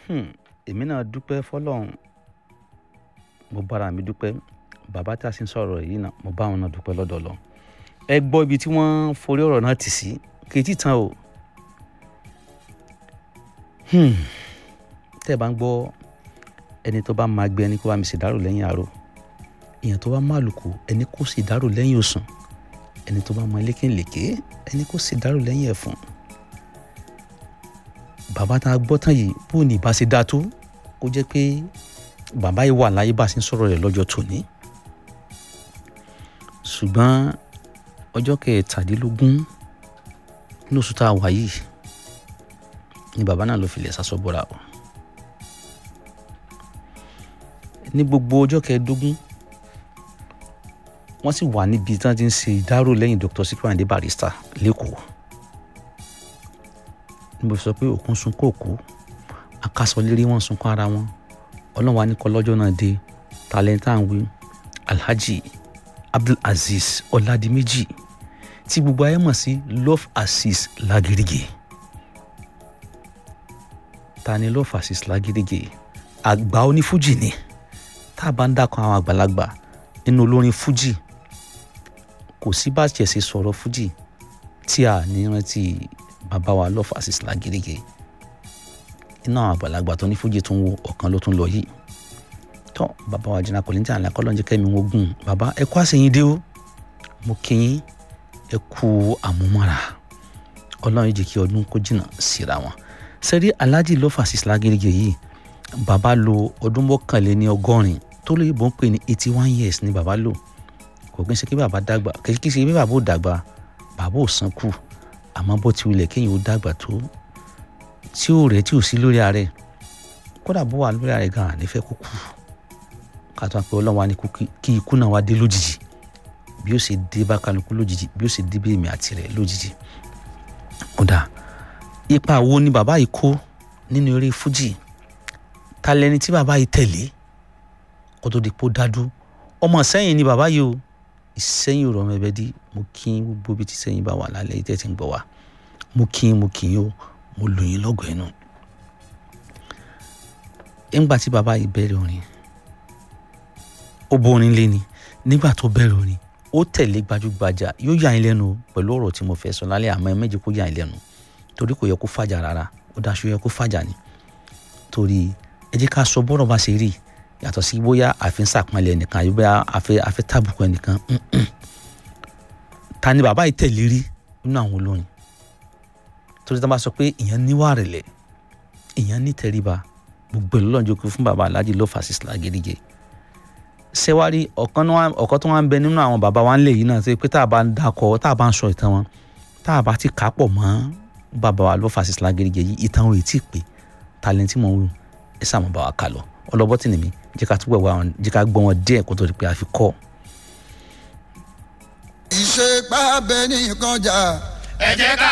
èmi náà dúpẹ́ fọlọ́run mo bára mi dúpẹ́ bàbá tá a sì ń sọ̀rọ̀ yìí náà mo bá wọn náà dúpẹ́ lọ́dọ̀ lọ ẹ gbọ́ ibi tí wọ́n forí ọ̀rọ̀ náà tì sí kì í tí tán o tẹ́ ẹ bá ń gbọ́ ẹni tó bá máa gbé ẹni kó bá mi ṣèdárò lẹ́yìn àárò èèyàn tó bá máa lùkù ẹni kó ṣèdárò lẹ́yìn òsùn ẹni tó bá máa lékèlékè ẹni kó ṣèdárò lẹ́yìn ẹ̀fọn bàbá tá a gbọ́ tán yìí bó ní ìbá ṣe dáa tó kó jẹ́ pé bàbá yìí wà láyé bá a ṣe ń sọ̀rọ̀ rẹ̀ lọ́jọ́ tòní ṣùgbọ́n ọjọ́ kẹtàdínlógún ní oṣù tá a wà yìí ni bàbá náà ló fi lè sásọ bọ́ra o ní gbogbo ọjọ́ kẹẹ̀ẹ́dógún wọ́n sì wà níbi tí wọ́n ti ń ṣe ìdárò lẹ́yìn Dr. Sikiru Ayinde Barrister lẹ́kọ̀ọ́ níbo sọ pé òkun sunkún òkú akásọlérí wọn sunkún ara wọn ọlọ́run wa ní kọ́ lọ́jọ́ náà dé talentan wí Alhaji Abdulaziz Ọládìméjì tí gbogbo ayé mọ̀ sí Love Azeez Lágídígì ta ni Love Azeez Lágídígì àgbà onífújì ni tá a bá ń dákan àwọn àgbàlagbà nínú olórin fújì kò sí bá tiẹ̀ ṣe sọ̀rọ̀ fújì tí a ní rántí bàbá wa Love Azeez Lágídígì iná àwọn àgbàlagbà tó ní fújì tó ń wo ọ̀kan ló tún lọ yìí tó bàbá wa jìnnà kọ́lẹ́ntì àlẹ́ kọ́lọ́njẹ́ kẹ́mi wọ́n gùn bàbá ẹ kú àṣeyìn dé o mo kí yín ẹ kú àmúmọ́ra ọlọ́run jẹ́ kí ọdún kó jìnnà síra wọn sẹ́rí Alhaji Love Azeez Lágídígì yìí bàbá lo ọdún mọ́kànléní ọgọ́rin tó lè bọ́ ń pè ní eighty one years ni bàbá lò kò kí n ṣe kí bàbá dàgbà kì í ṣe kí bàbá ò dàgbà bàbá ò sàn kù àmọ́ bó ti wulẹ̀ kéèyàn ó dàgbà tó tí ò rẹ̀ tí ò sí lórí ààrẹ kódà bó wà lórí ààrẹ gan-an nífẹ̀ẹ́ kó kú ká tó wá pé ọlọ́run wa ní kí ikú náà wá dé lójijì bí ó ṣe dé bá kálukú lójijì bí ó ṣe dé bí èmi àti rẹ̀ lójijì kódà ipa wo ni bàbá yìí kó nínú eré fújì ta lẹni tí bàbá yìí tẹ̀lé kó tó di pé ó dádú ọmọ sẹ́yìn ni bàbá yìí o ìsẹ́yìn ò rọrùn ẹbẹ dí mo kí gbogbo ibi tí sẹ́yìn bá wà lálẹ́ yìí tẹ́tí ń gbọ́ wa mo kí mo kí o mo lù yín lọ́gọ̀ ẹnu. ńgbà tí bàbá yìí bẹ̀rẹ̀ orin ó bó orin lé ni nígbà tó bẹ̀rẹ̀ orin ó tẹ̀lé gbajúgbajà yóò yà yín lẹ́nu pẹ̀lú ọ̀rọ̀ tí mo fẹ́ sọ lálẹ́ àmọ́ ẹ méjì kó yà yín lẹ́nu torí kò yẹ kó fàjà rárá ó dáṣọ yẹ kó fàjà ni torí ẹ jẹ́ ká sọ bọ́rọ̀ bá ṣe rí yàtọ̀ sí bóyá àfi ń sàpọ́nlé ẹnìkan àbí bóyá àfi àfi tàbùkù ẹnìkan ta ni bàbá yìí tẹ̀lé rí nínú àwọn olórin torí tí wọ́n bá sọ pé ìyẹn níwà rẹ̀lẹ̀ ìyẹn ní tẹríba gbogbo ẹ̀ lọ́nà jókòó fún bàbá Alhaji Love Azeez Lágídígì ṣẹ́wárí ọ̀kan tó wá ń bẹ nínú àwọn bàbá wa ń lè yìí náà ṣe pé tá a bá ń dakọ̀ tá a bá ń sọ ìtàn wọn tá a bá ti kà á pọ̀ mọ́ bàbá wa Love Azeez Lágídígì yìí ìtàn wọn ò tí ì pé talẹ́ntì mọ̀ ń wù ẹ sáà mọ̀ bá wa kà lọ ọlọ́bọ́ tì ní mi jẹ́ ká túbọ̀ wá wọn jẹ́ ká gbọ́ wọn díẹ̀ kó tó di pé a fi kọ́. ìṣe pàbẹ nìkan jà. ẹ jẹ́ ká